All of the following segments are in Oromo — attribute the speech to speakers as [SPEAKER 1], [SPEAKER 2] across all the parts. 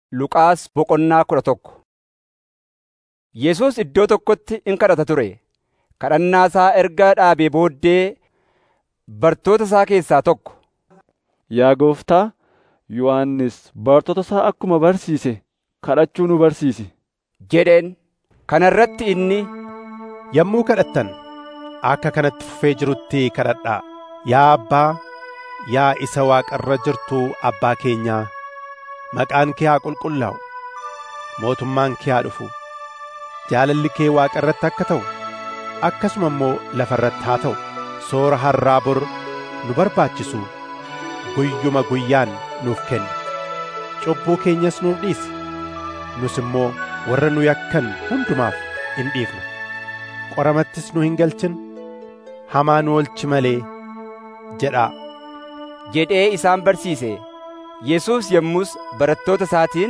[SPEAKER 1] Luqaas boqonnaa kudha tokko Yesuus iddoo tokkotti in kadhata ture. Kadhannaa isaa erga dhaabee booddee bartoota isaa keessaa tokko,
[SPEAKER 2] Yaa gooftaa, Yohannis bartoota isaa akkuma barsiise kadhachuu nu barsiisi
[SPEAKER 1] jedheen. Kana irratti inni,
[SPEAKER 3] Yommuu kadhattan akka kanatti fufee jirutti kadhadhaa. Yaa Abbaa, yaa isa Waaqa irra jirtu Abbaa keenyaa, maqaan kee haa qulqullaa'u, mootummaan kee haa dhufu, jaalalli kee Waaqa irratti akka ta'u, akkasuma immoo lafa irratti haa ta'u. Soora har'aa bor nu barbaachisu guyyuma guyyaan nuuf kenni. Cubbuu keenyas nuuf dhiisi. Nus immoo warra nu yakkan hundumaaf in dhiifna. Qoramattis nu hin galchin, hamaa nu oolchi malee jedhaa.
[SPEAKER 1] jedhee isaan barsiise. Yesuus yommus barattoota isaatiin,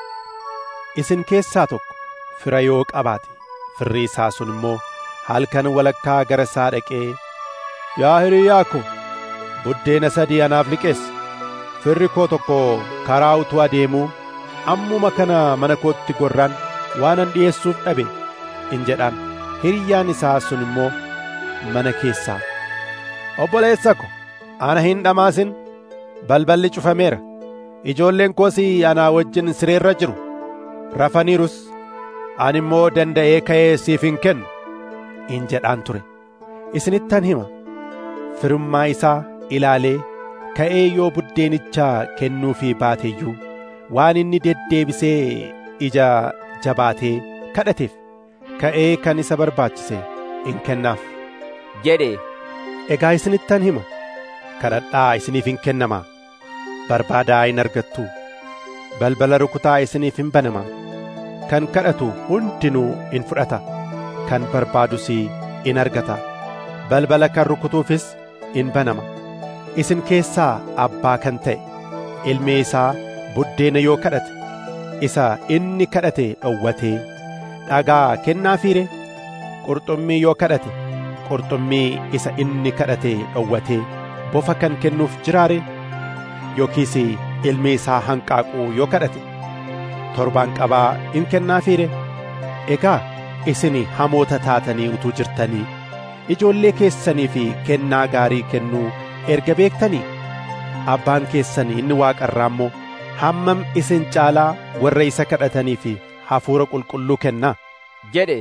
[SPEAKER 3] Isin keessaa tokko fira yoo qabaate, firri isaa sun immoo halkan walakkaa gara isaa dhaqee, Yaa hiriyyaa ko, buddeena sadii anaaf liqeessi. Firri koo tokko karaa utuu adeemuu ammuma kana mana kootti gorraan waanan dhi'eessuuf dhabe in jedhaan. Hiriyyaan isaa sun immoo mana keessaa, Obboleessa ko, ana hin dhamaasin, balballi cufameera. Ijoolleen koos anaa wajjin sireerra jiru. Rafaniirus, ani immoo danda'ee ka'ee siif hin kennu in jedhaan ture. Isinittan hima. firummaa isaa ilaalee ka'ee yoo buddeenicha kennuufii baateeyyuu waan inni deddeebisee ija jabaatee kadhateef ka'ee kan isa barbaachise in kennaaf.
[SPEAKER 1] jedhe.
[SPEAKER 3] Egaa isinittan hima kadhadhaa isiniif in kennamaa barbaadaa in argattu balbala rukutaa isiniif in banamaa kan kadhatu hundinuu in fudhata kan barbaadus in argata balbala kan rukutuufis in banama isin keessaa abbaa kan ta'e ilmi isaa buddeena yoo kadhate isa inni kadhate dhowwatee dhagaa kennaafiire qurxummii yoo kadhate qurxummii isa inni kadhate dhowwatee bofa kan kennuuf jiraare yookiis ilmi isaa hanqaaquu yoo kadhate torbaan qabaa in kennaafiire egaa isin hamoota taatanii utuu jirtanii ijoollee keessanii fi kennaa gaarii kennuu erga beektanii abbaan keessan inni waaqa irraa immoo hammam isin caalaa warra isa kadhatanii fi hafuura qulqulluu kennaa
[SPEAKER 1] jedhe.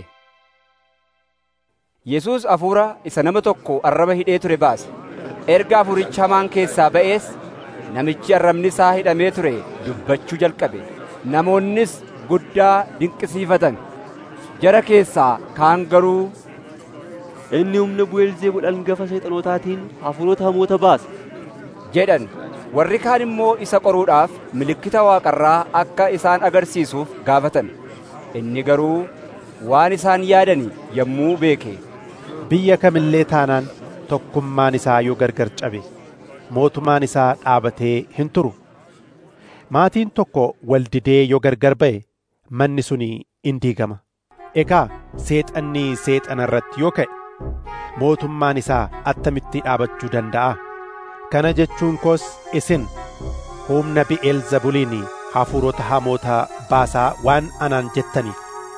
[SPEAKER 1] Yesuus hafuura isa nama tokko arraba hidhee ture baase. Erga hafuurichi hamaan keessaa ba'ees namichi arrabni isaa hidhamee ture dubbachuu jalqabe. Namoonnis guddaa dinqisiifatan. Jara keessaa kaan garuu
[SPEAKER 4] Inni humna Bu'eelzeebul hangafa seexanotaatiin hafuurota hamoota baasa.
[SPEAKER 1] jedhan. Warri kaan immoo isa qoruudhaaf milikkita waaqarraa akka isaan agarsiisuuf gaafatan. Inni garuu waan isaan yaadani yommuu beeke.
[SPEAKER 3] biyya kamillee taanaan tokkummaan isaa yoo gargar cabe mootummaan isaa dhaabatee hin turu maatiin tokko wal didee yoo gargar ba'e manni suni in diigama egaa seexanni seexana irratti yoo ka'e mootummaan isaa attamitti dhaabachuu danda'a kana jechuun koos isin humna bi'eelzebuliin hafuurota hamoota baasaa waan anaan jettaniif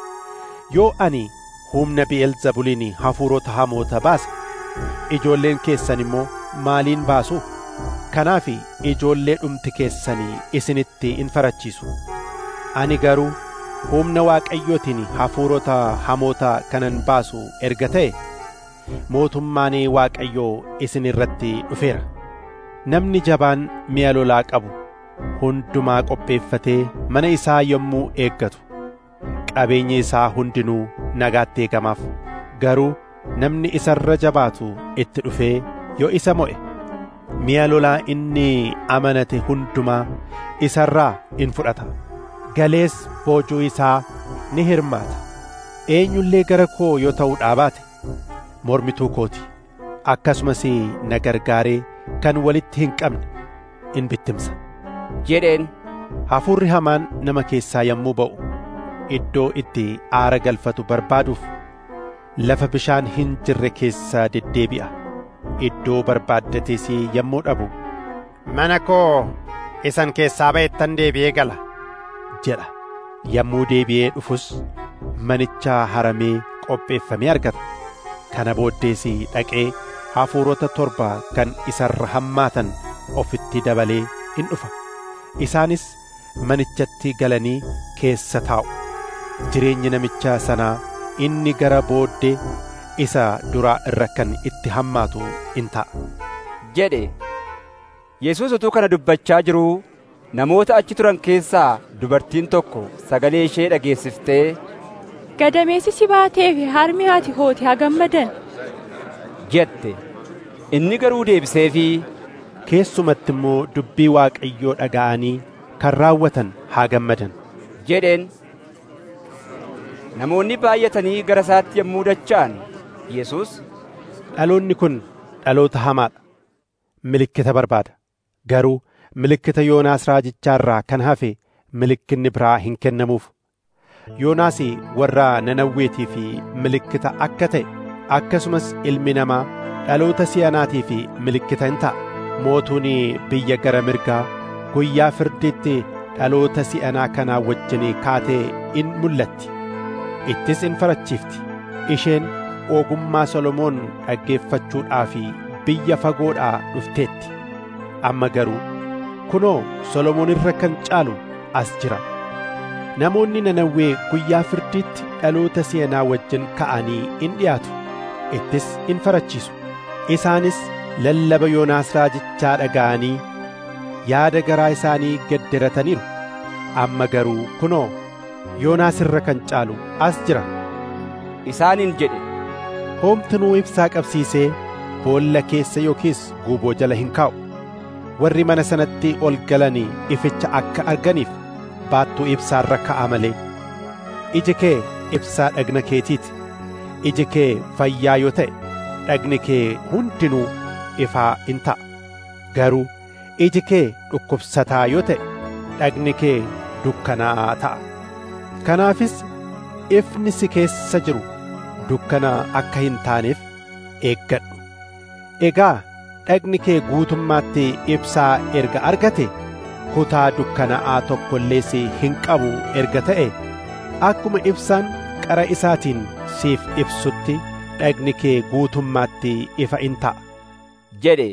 [SPEAKER 3] yoo ani humna bi'eelzebuliin hafuurota hamoota baase ijoolleen keessan immoo maaliin baasu kanaaf ijoollee dhumti keessanii isinitti in farachiisu ani garuu humna waaqayyootiin hafuurota hamoota kanan baasu erga ta'e mootummaan waaqayyoo isin irratti dhufeera namni jabaan mi'a lolaa qabu hundumaa qopheeffatee mana isaa yommuu eeggatu qabeenyi isaa hundinuu nagaatti eegamaaf garuu namni isa irra jabaatu itti dhufee yoo isa mo'e mi'a lolaa inni amanate hundumaa isa irraa in fudhata galees boojuu isaa ni hirmaata eenyullee gara koo yoo ta'uu dhaabaate mormituu kooti akkasumas na gargaaree kan walitti hin qabne in bittimsa
[SPEAKER 1] jedheen.
[SPEAKER 3] hafuurri hamaan nama keessaa yommuu ba'u iddoo itti aara galfatu barbaaduuf lafa bishaan hin jirre keessa deddeebi'a iddoo barbaaddates yommuu dhabu mana koo isan keessaa ba'ettan deebi'ee gala jedha yommuu deebi'ee dhufus manicha haramee qopheeffamee argata kana booddees dhaqee hafuurota torba kan isarra hammaatan ofitti dabalee in dhufa isaanis manichatti galanii keessa taa'u jireenyi namicha sanaa inni gara booddee isa duraa irra kan itti hammaatu in ta'a
[SPEAKER 1] jedhe Yesuus utuu kana dubbachaa jiruu namoota achi turan keessaa dubartiin tokko sagalee ishee dhageessiftee
[SPEAKER 5] Gadameessi si baatee fi harmi haati hooti haa gammadan.
[SPEAKER 1] jette inni garuu deebiseefii
[SPEAKER 3] keessumatti immoo dubbii waaqayyoo dhaga'anii kan raawwatan haa gammadan
[SPEAKER 1] jedheen namoonni baay'atanii gara isaatti yommuu dacha'an Yesuus
[SPEAKER 3] dhaloonni kun dhaloota hamaadha milikkita barbaada garuu milikkita yoonaas raajichaarraa kan hafe milikkinni biraa hin kennamuuf yoonaas warra nanawweetii fi milikkita akka ta'e akkasumas ilmi namaa dhaloota si'anaatii fi milikkita in ta'a mootuun biyya gara mirgaa guyyaa firdiitti dhaloota si'anaa kanaa wajjin kaatee in mul'atti ittis in farachiifti isheen ogummaa solomoon dhaggeeffachuudhaaf biyya fagoodhaa dhufteetti amma garuu kunoo solomoon irra kan caalu as jira namoonni nanawwee guyyaa firdiitti dhaloota si'anaa wajjin ka'anii in dhiyaatu ittis in farachiisu isaanis lallaba yoonaas raajichaa dhaga'anii yaada garaa isaanii gedderataniiru amma garuu kunoo yoonaas irra kan caalu as jira
[SPEAKER 1] isaaniin jedhe
[SPEAKER 3] hoomtinuu ibsaa qabsiisee boolla keessa yookiis guuboo jala hin kaa'u warri mana sanatti ol galanii ificha akka arganiif baattuu ibsaarra ka'a malee iji kee ibsaa dhagna keetiiti iji kee fayyaa yoo ta'e dhagni kee hundinuu ifaa in ta'a garuu iji kee dhukkubsataa yoo ta'e dhagni kee dukkanaa'aa ta'a kanaafis ifni si keessa jiru dukkana akka hin taaneef eeggadhu egaa dhagni kee guutummaatti ibsaa erga argate kutaa dukkanaa'aa tokko illee si hin qabu erga ta'e akkuma ibsaan qara isaatiin siif ibsutti dhagni kee guutummaatti ifa in ta'a
[SPEAKER 1] jedhe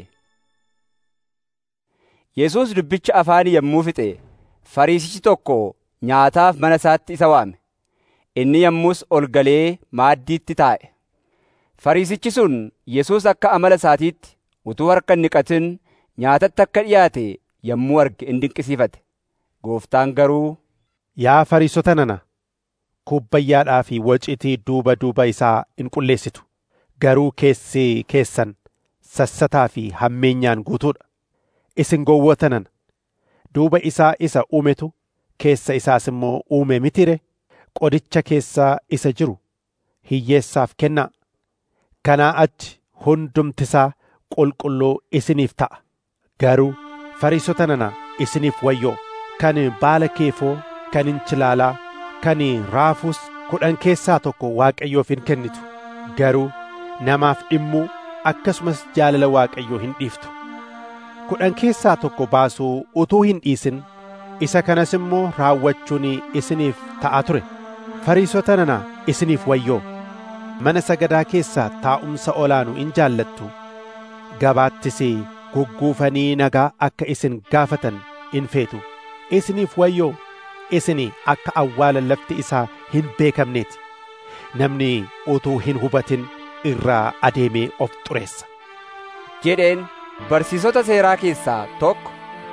[SPEAKER 1] Yesuus dubbicha afaanii yommuu fixe fariisichi tokko nyaataaf mana isaatti isa waame inni yommus ol galee maaddiitti taa'e fariisichi sun Yesuus akka amala isaatiitti utuu harka hin dhiqatin nyaatatti akka dhiyaate yommuu arge in dinqisiifate gooftaan garuu
[SPEAKER 3] yaa fariisota nana kubbayyaadhaa fi waciitii duuba duuba isaa in qulleessitu garuu keessi keessan sassataa fi hammeenyaan guutuudha isin gowwoota nana duuba isaa isa uumetu keessa isaas immoo uume mitire qodicha keessaa isa jiru hiyyeessaaf kennaa kanaa achi hundumtisaa qulqulluu isiniif ta'a garuu fariisota nana isiniif wayyoo kan baala keefoo kan inchilaalaa kan raafuus kudhan keessaa tokko waaqayyoof hin kennitu garuu namaaf dhimmuu akkasumas jaalala waaqayyoo hin dhiiftu kudhan keessaa tokko baasuu utuu hin dhiisin isa kanas immoo raawwachuun isiniif ta'a ture fariisota nana isiniif wayyoo mana sagadaa keessaa taa'umsa olaanu in jaallattu gabaattis gugguufanii nagaa akka isin gaafatan in feetu isiniif wayyoo isin akka awwaala lafti isaa hin beekamneeti namni utuu hin hubatin irraa adeemee of xureessa
[SPEAKER 1] jedheen barsiisota seeraa keessaa tokko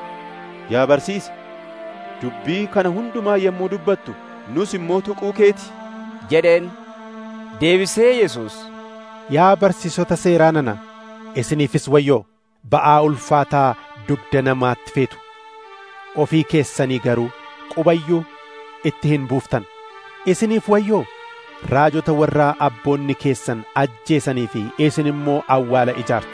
[SPEAKER 4] Yaa barsiisa, dubbii kana hundumaa yommuu dubbattu nus immoo tuquu keeti.
[SPEAKER 1] jedheen deebisee Yesuus
[SPEAKER 3] yaa barsiisota seeraa nana isiniifis wayyoo ba'aa ulfaataa dugda namaatti feetu ofii keessanii garuu qubayyuu itti hin buuftan isiniif wayyoo raajota warraa abboonni keessan ajjeesanii fi isin immoo awwaala ijaartu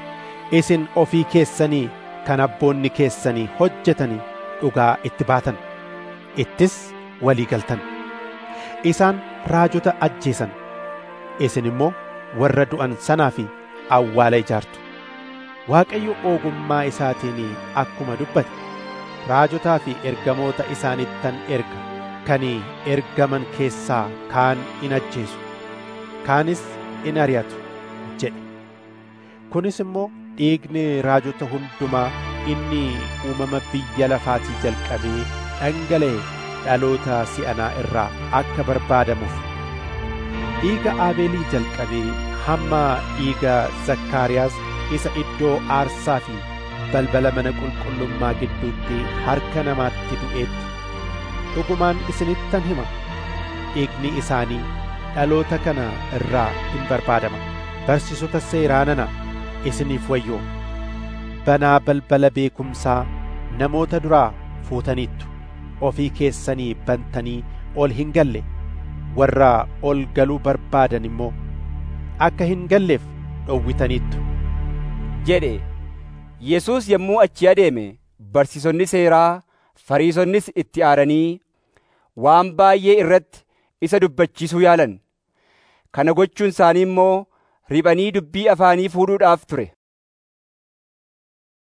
[SPEAKER 3] isin ofii keessanii kan abboonni keessanii hojjetanii dhugaa itti baatan ittis walii galtan isaan raajota ajjeesan isin immoo warra du'an sanaa fi awwaala ijaartu waaqayyo ogummaa isaatiin akkuma dubbate raajotaa fi ergamoota isaanittan erga kan ergaman keessaa kaan in ajjeesu kaanis in ari'atu jedhe kunis immoo dhiigni raajota hundumaa inni uumama biyya lafaatii jalqabee dhangala'e dhaloota si'anaa irraa akka barbaadamuuf dhiiga aabeelii jalqabee hamma dhiiga zakkaariyaas isa iddoo aarsaa fi balbala mana qulqullummaa gidduutti harka namaatti du'eetti dhugumaan isinittan hima dhiigni isaanii dhaloota kana irraa in barbaadama barsiisota seeraa nana isiniif wayyoo banaa balbala beekumsaa namoota duraa fuutaniittu ofii keessanii bantanii ol hin galle warra ol galuu barbaadan immoo akka hin galleef dhowwitaniittu
[SPEAKER 1] jedhe Yesuus yommuu achi adeeme barsiisonni seeraa fariisonnis itti aaranii waan baay'ee irratti isa dubbachiisuu yaalan kana gochuun isaanii immoo riphanii dubbii afaanii fuudhuudhaaf ture